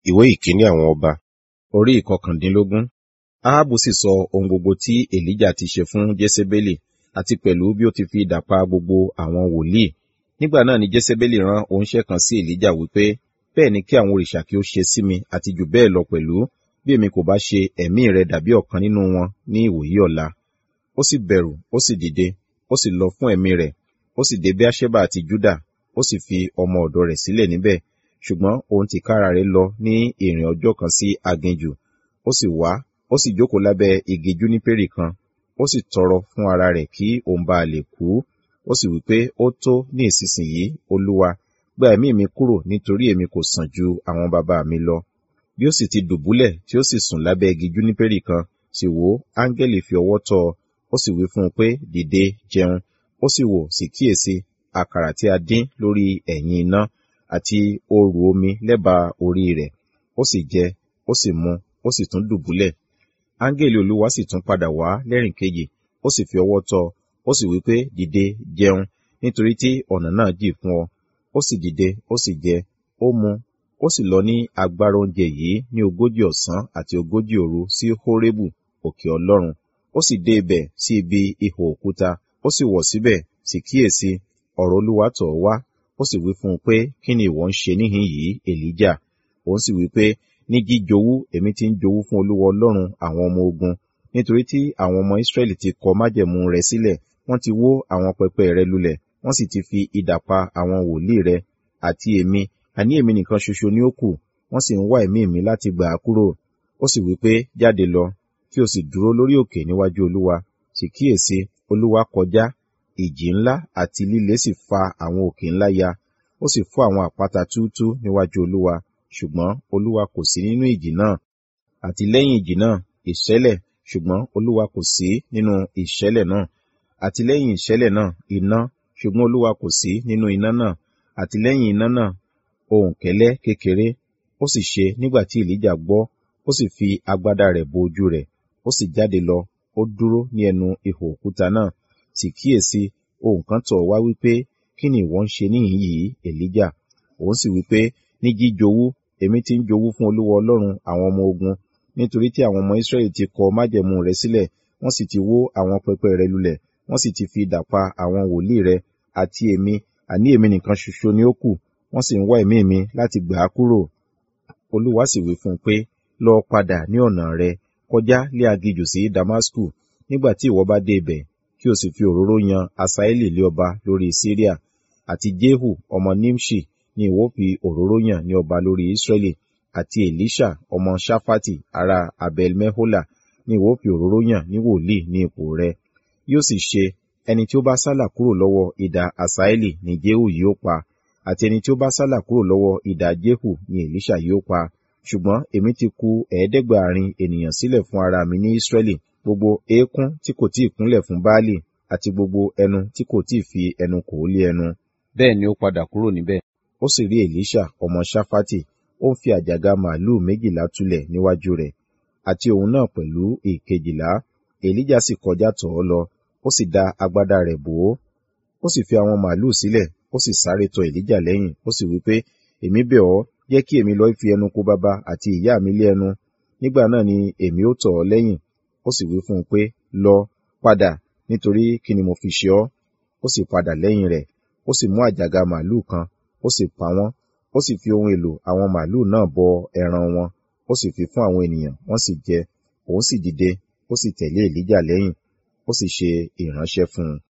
ìwé ìkíní àwọn ọba orí ìkọkàndínlógún ahabu sì sọ ohun gbogbo tí èlíjà ti ṣe fún jésébélì àti pẹ̀lú bí ó ti fi idà pa gbogbo àwọn wòlíì nígbà náà ni jésébélì rán oníṣẹ́ kan sí èlíjà wípé bẹ́ẹ̀ ni kí àwọn òrìṣà kí ó ṣe sí mi àti jù bẹ́ẹ̀ lọ pẹ̀lú bí èmi kò bá ṣe ẹ̀mí rẹ dàbí ọ̀kan nínú wọn ní ìwòyí ọ̀la ó sì bẹ̀rù ó sì dìde ó sì lọ fún ẹ̀mí rẹ̀ ó sì dé bíáṣẹ́bà àti júdà ó sì fi ọmọ ọ̀dọ̀ rẹ̀ sílẹ̀ níbẹ̀ ṣùgbọ́n òun tìkára rẹ̀ lọ ní ìrìn ọjọ́ kan sí aginjù ó sì wá ó sì jókòó lábẹ́ igi júnípérì kan ó sì tọrọ fún ara rẹ̀ kí òun bá lè kú ó sì wí pé ó tó ní ìsinsìnyí olúwa gba ẹ̀mí mi kúrò nítorí èmi kò sàn ju àwọn bàbá mi lọ bí ó sì ti dùbúlẹ̀ tí ó sì sùn lábẹ́ igi júnípérì kan sì wò áńgẹ́lì fi ọwọ́ tọ́ ọ ó sì wí fún un pé dìde jẹun ó sì wò sì kíyèsí àkàrà tí a dín lórí ẹ̀yìn iná àti òòrù omi lẹ́bàá orí rẹ̀ ó sì jẹ ó sì mu ó sì tún dùbúlẹ̀ áńgẹ́lì olúwa sì tún padà wá lẹ́rìn kejì ó sì fi ọwọ́ tọ́ ó sì wí pé dìde jẹun nítorí tí ọ̀nà náà jì fún ọ ó sì dìde ó sì jẹ ó mu ó sì lọ ní agbára oúnjẹ yìí ní ogójì ọ̀sán àti ogójì òru sí hórébù òkè ọlọ́run ó sì dé ibẹ̀ sí ibi ihò òkúta ó sì wọ̀ síbẹ̀ sì kíyèsí ọ̀rọ̀ olúwa tọ̀ wá ó sì wí fún un pé kí ni ìwọ ń ṣe níhìn yìí èlíjà òun sì wí pé ní jíjowú èmi ti ń jowú fún olúwa ọlọ́run àwọn ọmọ ogun nítorí tí àwọn ọmọ israẹli ti kọ májẹ̀mú rẹ sílẹ̀ wọ́n ti wó àwọn pẹpẹ rẹ lulẹ̀ wọ́n sì ti fi idà pa àwọn wòlíì rẹ àti èmi àní èmi nìkan ṣoṣo ni ó kù wọ́n sì ń wá ẹ̀mí mi láti gbà á kúrò ó sì wí pé jáde lọ kí o sì dúró lórí òkè níwájú olúwa sì kíyèsí olúwa kọjá ìjì ńlá àti líle sì fa àwọn òkè ńlá ya ó sì fọ́ àwọn àpáta túútú níwájú olúwa ṣùgbọ́n olúwa kò sí nínú ìjì náà àti lẹ́yìn ìjì náà ìṣẹ̀lẹ̀ ṣùgbọ́n olúwa kò sí nínú ìṣẹ̀lẹ̀ náà àti lẹ́yìn ìṣẹ̀lẹ̀ náà iná ṣùgbọ́n olúwa kò sí nínú iná náà àti lẹ́yìn iná náà ohùn kẹ́lẹ́ kékeré ó sì ṣe nígbà tí èlíjà gbọ́ ó sì fi agbádá rẹ̀ bo ojú rẹ̀ ó sì jáde lọ ó dúró ní ẹnu ihò òkúta náà sì kíyèsí ohùn kan tọ̀ wá wípé kí ni ìwọ ń ṣe níhìn yìí èlíjà òun sì wípé ní jíjowú èmi ti ń jowú fún olúwa ọlọ́run àwọn ọmọ ogun nítorí tí àwọn ọmọ israẹli ti kọ májẹ̀mú rẹ sílẹ̀ wọ́n sì ti wó àwọn pẹpẹ rẹ lulẹ̀ wọ́n sì ti fi idà pa àwọn wòlíì rẹ àti èmi àní èmi nìkan ṣoṣo ni ó kù wọ́n sì ń wá ẹ̀mí mi láti gbà á kúrò olúwa sì wí fún un pé lọ padà ní ọ̀nà rẹ kọjá lé aginjù sí damasku nígbà tí ìwọ bá dé ibẹ̀ kí o sì fi òróró yan asaeli lé ọba lórí syria àti jehu ọmọ nimshi ni ìwọ fi òróró yàn ní ọba lórí israeli àti elisha ọmọ shafati ará abel mehola ni ìwọ fi òróró yàn ní wòlíì ní ipò rẹ yóò sì ṣe ẹni tí ó bá sálà kúrò lọ́wọ́ idà asaeli ni jehu yóò pa àti ẹni tí ó bá sálà kúrò lọ́wọ́ idà jehu ni elisha yóò pa ṣùgbọ́n èmi ti ku ẹ̀ẹ́dẹ́gbàárin ènìyàn sílẹ̀ fún ara mi ní israẹli gbogbo eékún tí kò tí ì kúnlẹ̀ fún baálì àti gbogbo ẹnu tí kò tí ì fi ẹnu kò lé ẹnu. bẹ́ẹ̀ ni ó padà kúrò níbẹ̀. ó sì rí elisha ọmọ shafati ó ń fi àjàgà màálùú méjìlá túlẹ̀ níwájú rẹ̀ àti òun náà pẹ̀lú ìkejìlá elijah sì kọjá tọ̀ ọ́ lọ ó sì da agbádá rẹ̀ bò ó ó sì fi àwọn màálùú sílẹ̀ ó sì sáré tọ̀ elijah lẹ́yìn ó sì wí pé èmi bẹ̀ ọ́ jẹ́ kí èmi lọ fi ẹnu kó bàbá àti ìyá mi lé ẹnu nígbà náà ni èmi ó tọ̀ ọ́ lẹ́yìn ó sì wí fún un pé lọ padà nítorí kí ni mo fi ṣe ọ́ ó sì padà lẹ́yìn rẹ̀ ó sì mú àjàgà màálùú kan ó sì pa wọ́n ó sì fi ohun èlò àwọn màálùú náà bọ ẹran wọn ó sì fi fún àwọn ènìyàn wọ́n sì jẹ òun sì dìde ó sì tẹ̀lé èlíjà lẹ́yìn ó sì ṣe ìránṣẹ́ fún un